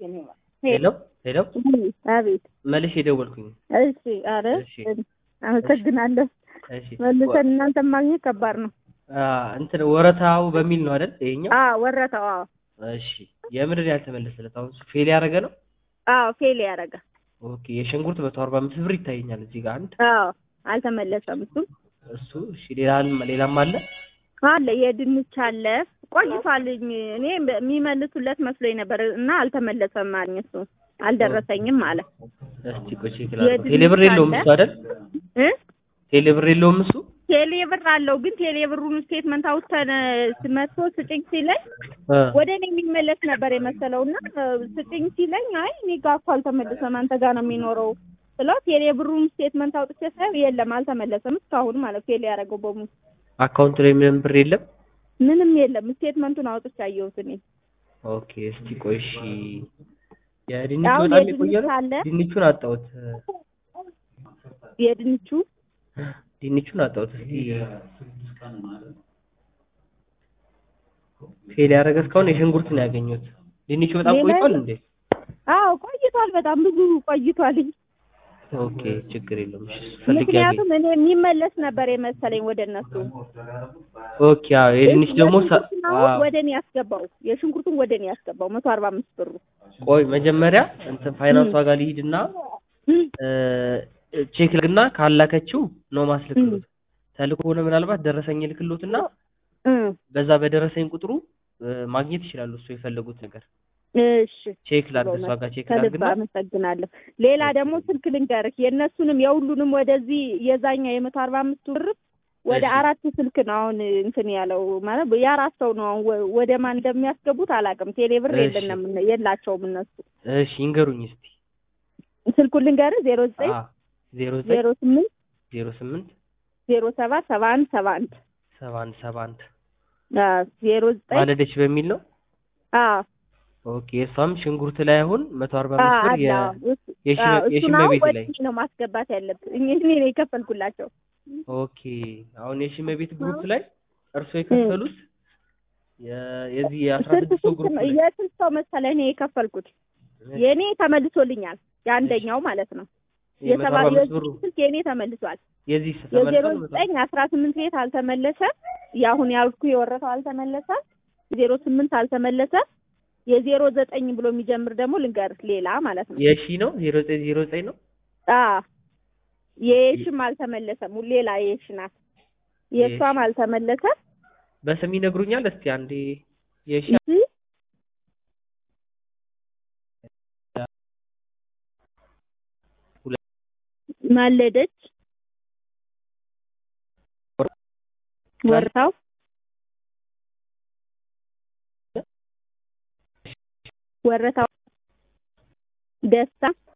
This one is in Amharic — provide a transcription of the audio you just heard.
ሄሎ ሄሎ አቤት መልሼ የደወልኩኝ። እሺ አረ እሺ አመሰግናለሁ እሺ መልሰን እናንተን ማግኘት ከባድ ነው አ እንትን ወረታው በሚል ነው አይደል? ይሄኛው አ ወረታው አዎ እሺ የምድር ያልተመለሰለት አሁን እሱ ፌል ያደረገ ነው። አዎ ፌል ያደረገ ኦኬ የሽንኩርት መቶ አርባ አምስት ብር ይታየኛል እዚህ ጋር አንድ አዎ አልተመለሰም እሱም እሱ እሺ ሌላም ሌላም አለ አለ የድንች አለ ቆይቷል እኔ የሚመልሱለት መስሎኝ ነበር እና አልተመለሰም አለኝ እሱ አልደረሰኝም አለ እስቲ ቆይ ቼክ ላድርገው። የድንች ቴሌብር የለውም አለ። እሱ አይደል? እ ቴሌብር የለውም እሱ ቴሌ ብር አለው ግን ቴሌ ብሩን ስቴትመንት አውጥተን መቶ ስጭኝ ሲለኝ እ ወደ እኔ የሚመለስ ነበር የመሰለው እና ስጭኝ ሲለኝ አይ እኔ ጋር እኮ አልተመለሰም አንተ ጋር ነው የሚኖረው ስለው ቴሌ ብሩን ስቴትመንት አውጥቼ ሳየው የለም አልተመለሰም እስካሁን ማለት ፌል ያደረገው በሙሉ አካውንት ላይ ምንም ብር የለም። ምንም የለም ስቴትመንቱን አውጥቼ አየሁት እኔ ኦኬ እስቲ ቆይ እሺ የድንቹ አሁን በጣም የድንች የቆየ ነው። አለ። ድንቹን አጣሁት የድንቹ ድንቹን አጣሁት። እስቲ ፌል ያደረገ እስካሁን የሽንኩርት ነው ያገኘሁት። ድንቹ በጣም ሌላ ቆይቷል የለም? እንዴ? አዎ ቆይቷል በጣም ብዙ ቆይቷል ኦኬ ችግር የለውም። እሺ እሱ ፈልጌ ያገኝ ምክንያቱም እኔ የሚመለስ ነበር የመሰለኝ ወደ እነሱ ኦኬ አዎ የድንች ደግሞ ሳ- የሽንኩርቱን አዎ አሁን ወደ እኔ ያስገባው የሽንኩርቱን ወደ እኔ ያስገባው መቶ አርባ አምስት ብሩ ቆይ መጀመሪያ እንትን ፋይናንሷ ጋር ልሂድና እ ቼክ ልግና ካላከችው ነው ማስልክሎት ተልኮ ሆነ ምናልባት ደረሰኝ ልክሎትና እ በዛ በደረሰኝ ቁጥሩ እ ማግኘት ይችላሉ እሱ የፈለጉት ነገር እሺ ቼክ ላድርግ እሷ ጋር ቼክ ከልብ ላድርግና አመሰግናለሁ። ሌላ ደግሞ ስልክ ልንገርህ የእነሱንም የሁሉንም ወደዚህ የዛኛ የመቶ አርባ አምስቱ ብር ወደ እሺ። አራት ስልክ ነው አሁን እንትን ያለው ማለት የአራት ሰው ነው አሁን ወ- ወደ ማን እንደሚያስገቡት አላውቅም። ቴሌ ብር እሺ። የለንም የላቸውም እነሱ። እሺ ይንገሩኝ እስቲ ስልኩን ልንገርህ ዜሮ ዘጠኝ አ ዜሮ ዘጠኝ ዜሮ ስምንት ዜሮ ስምንት ዜሮ ሰባት ሰባ አንድ ሰባ አንድ ሰባ አንድ ሰባ አንድ አዎ ዜሮ ዘጠኝ ማለደች በሚል ነው። አዎ ኦኬ እሷም ሽንኩርት ላይ አሁን መቶ አርባ አዎ አምስት ብር አለ የ- አዎ። እሱ- የሺ- አዎ፣ እሱን የሽመ አሁን ቤት ወደ ላይ እኔ ነው ማስገባት ያለብህ እኔ እኔ ነው የከፈልኩላቸው። ኦኬ አሁን የሽመ ቤት ግሩፕ ላይ እርሶ የከፈሉት የ- የዚህ የአስራ ስንት ስድስት ሰው ስንት ግሩፕ ነው? ላይ የስንት ሰው መሰለህ እኔ የከፈልኩት? የእኔ ተመልሶልኛል። የአንደኛው ማለት ነው። የመቶ የሰባ አርባ አምስት ብሩ ስልክ የእኔ ተመልሷል። የዚህ የዜሮ ተመልሷል መቶ ዘጠኝ አስራ ስምንት ቤት አልተመለሰም። የአሁን ያልኩ የወረፈው አልተመለሰም። ዜሮ ስምንት አልተመለሰም። የዜሮ ዘጠኝ ብሎ የሚጀምር ደግሞ ልንገርህ ሌላ ማለት ነው። የሺ ነው ዜሮ ዘጠኝ ዜሮ ዘጠኝ ነው አዎ የሽም አልተመለሰም። ሌላ የሽ ናት። የእሷም አልተመለሰም። በስም ይነግሩኛል እስቲ አንዴ የሺ እሺ ማለደች ወርታው ወረታው ደስታ